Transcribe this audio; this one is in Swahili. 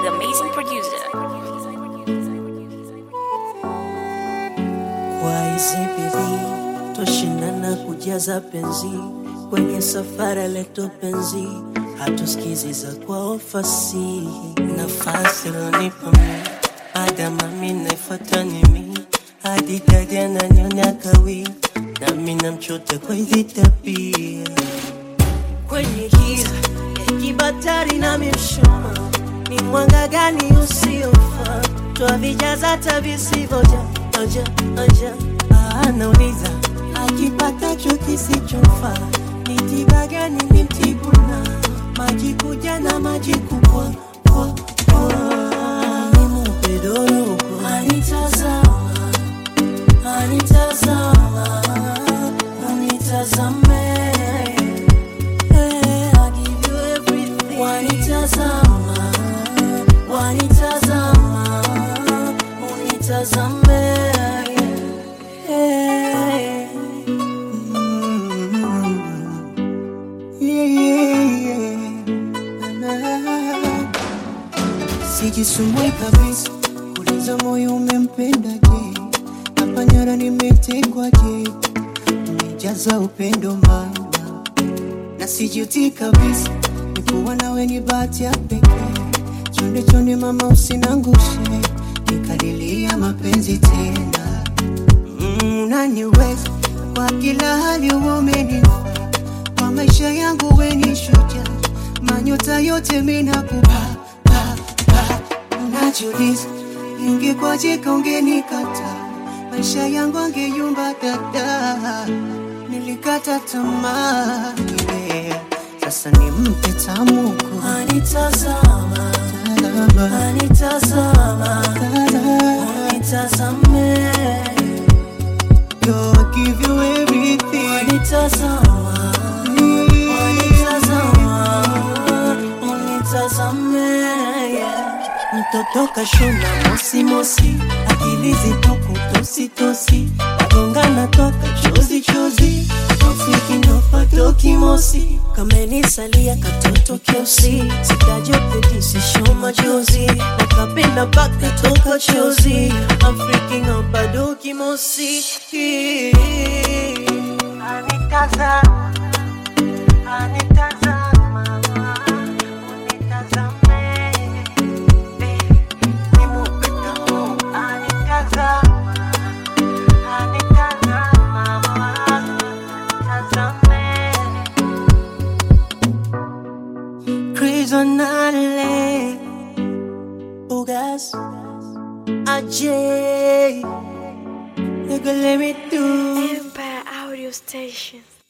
the amazing producer. Kwa hizi bidii twashindana kujaza penzi kwenye safara letu penzi, hatusikizi za kwa ofasi nafasi lonipa mi adama mi naifuata ni mi hadi dadi ananyonya kawi nami namchota kwa hizi tabia kwenye giza ya kibatari na mishuma ni mwanga gani usiofaa twavijaza hata visivyoja oja oja anauliza akipatacho kisichofaa ni tiba gani ni mtibuna maji kuja na maji kupwa kwa kwa nimupedoroko anitazama anitazama unitazame Hey, I give you everything. Wanitazama, wanitazama, unitazame. Hey. Mm. Yeah, yeah, yeah. Na- Sijisumbui kabisa kuuliza moyo umempenda je, hapa nyara nimetekwa je, umejaza upendo mama na sijuti kabisa nikuwa nawe ni bahati ya pekee. Chonde chonde mama, usinangushe nikadilia mapenzi tena. Mm, Unaniweza kwa kila hali, uwe umenifaa kwa maisha yangu, we ni shujaa, manyota yote minakupa pa, pa. Unajiuliza ingekwaje kaungenikata, maisha yangu angeyumba dada nilikata tamaa yeah. Sasa nimpe tamuko anitazama, anitazama, anitazame Yo, I give you everything Wanitazama, wanitazama, unitazame yeah. Mtoto kashona mosi mosi, akili zitoko tosi tosi, nagongana toka chozi chozi, rafiki nopatoki mosi, kamenisalia katoto kiosi, sitajopedisisho machozi, nakapenda mpaka toka chozi, I'm freaking out bado kimosi. Anitazama, anitazama, unitazame Nigga, let me do Empire Audio Station.